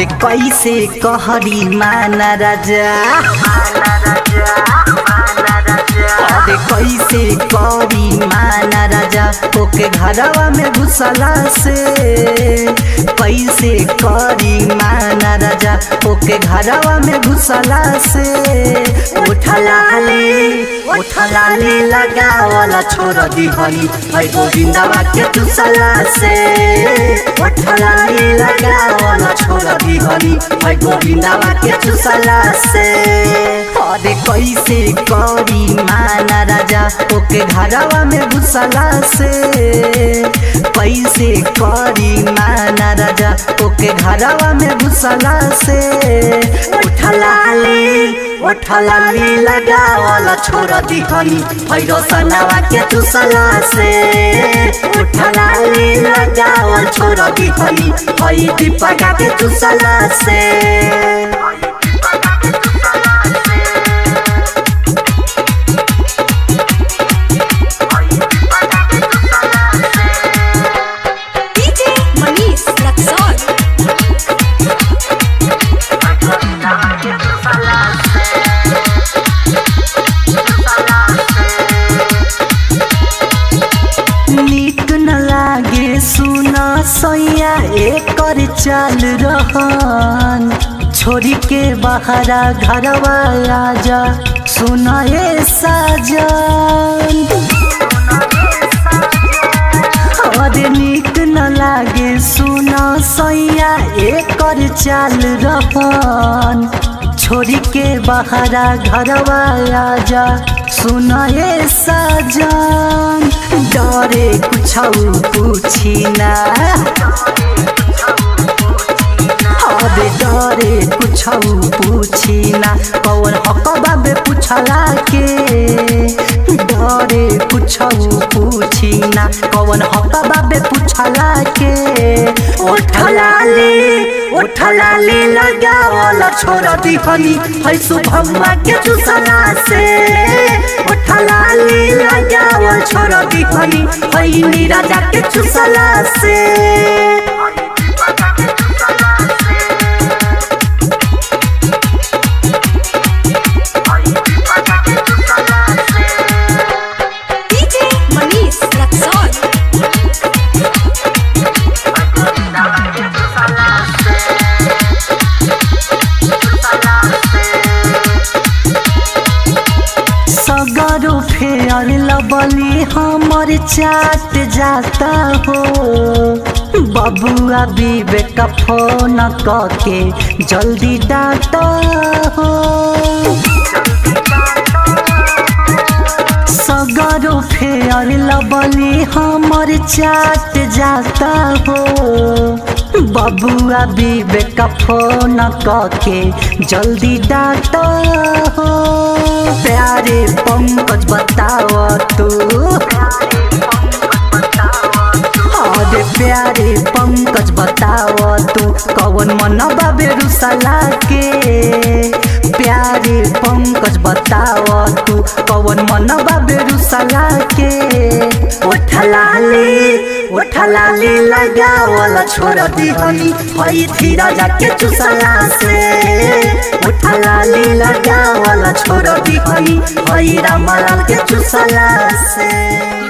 कैसे कहरी माना राजा अरे कैसे करी माना राजा ओके घरवा में घुसला से कैसे करी माना राजा ओके घरवा में घुसला से उठला ले उठला ले लगावला छोड़ दी हनी है गोविंदवा के चुसला से उठला ले लगावला छोड़ दी हनी है गोविंदवा के चुसला से अरे कैसे करी माना राजा ओके घरवा में घुसला से कैसे करी माना राजा ओके घरवा में घुसला से उठला ले उठला ले लगावला छोड़ दी हनी भैरो सनावा के चुसला से उठला ले लगावल छोड़ दी हनी भई दीपका के चुसला से DJ Manish Raksol. नीक न लागे सुन सैया एकर चाल रहन छोरी के बहरा घरवा आजा सुन ए साजन अरे नीक न लागे सुन सैया एकर चाल रहन छोरी के बहरा घरवा आजा सुन ए साजन डरे कुछ पूछी ना अबे डरे कुछ पूछी ना कौन हक बाबे पूछला के डरे कुछ पूछी ना कौन हक बाबे पूछला के उठला ले उठला ले लगावला छोड़ दी हनी है शुभम्मा के चुसला से उठला ले लगावल छोड़ दी हनी है नीरजा के चुसला से DJ Manish Raksol. सगरो फेयर लबली हमर चाट जाता हो बबुआ विवेक फोन के जल्दी डाटा हो सगरो फेयर लबली हमर चाट जाता हो बबुआ विवेक फोन के जल्दी डाटा हो प्यारे पंकज बताओ तू अरे प्यारे पंकज बताओ तू कौन मन बाबे रुसला के प्यारे पंकज बताओ तू कौन मन बाबे रुसला के उठला ले उठला ले लगावला छोड़ दी हनी हई धीरा जाके चुसला से उठला ले लगावला छोड़ दी हनी हई रामलाल के चुसला से